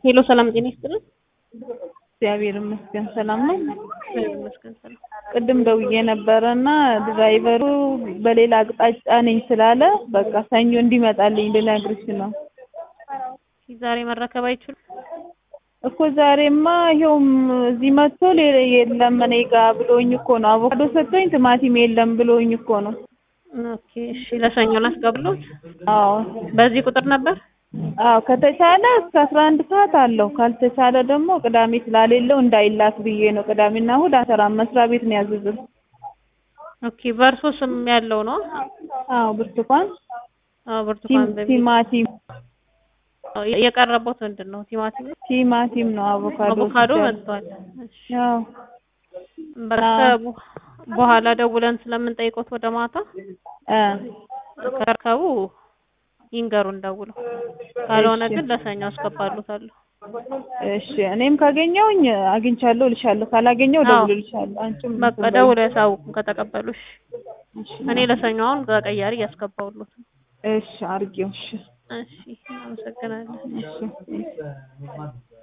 ሄሎ ሰላም ጤና ይስጥልን። እግዚአብሔር ይመስገን ሰላም ነው። እግዚአብሔር ይመስገን ሰላም። ቅድም ደውዬ ነበረ እና ድራይቨሩ በሌላ አቅጣጫ ነኝ ስላለ በቃ ሰኞ እንዲመጣልኝ ልነግርሽ ነው ዛሬ መረከብ አይችሉም? እኮ ዛሬማ ይኸውም እዚህ መጥቶ ሌላ የለም እኔ ጋ ብሎኝ እኮ ነው። አቮካዶ ሰጥቶኝ ቲማቲም የለም ብሎኝ እኮ ነው። ኦኬ እሺ፣ ለሰኞ ላስገባሎት። አዎ በዚህ ቁጥር ነበር። አዎ ከተቻለ እስከ አስራ አንድ ሰዓት አለው። ካልተቻለ ደግሞ ቅዳሜ ስላሌለው እንዳይላክ ብዬ ነው። ቅዳሜና እሑድ አልሰራም። መስሪያ ቤት ነው ያዘዝን። ኦኬ በእርሶ ስም ያለው ነው? አዎ ብርቱካን አዎ ብርቱካን በሚል ቲማቲም አዎ፣ የቀረበው ምንድን ነው? ቲማቲም ነው? ቲማቲም ነው። አቮካዶ አቮካዶ ወስጃለሁ። መጥቷል። እሺ አዎ በቃ በኋላ ደውለን ስለምንጠይቆት ወደ ማታ እ ከረከቡ ይንገሩን ደውለው። ካልሆነ እሺ። ግን ለሰኞ አስገባሉታለሁ። እሺ እኔም ካገኘውኝ አግኝቻለሁ እልሻለሁ፣ ካላገኘው አዎ። እደውልልሻለሁ። አንቺም በቃ እንትን በይ። ደውለው ያሳውቁን ከተቀበሉሽ። እሺ እኔ ለሰኞ አሁን በቀያሪ እያስገባሁሎት ነው። እሺ አድርጌው። እሺ እሺ እናመሰግናለን። እሺ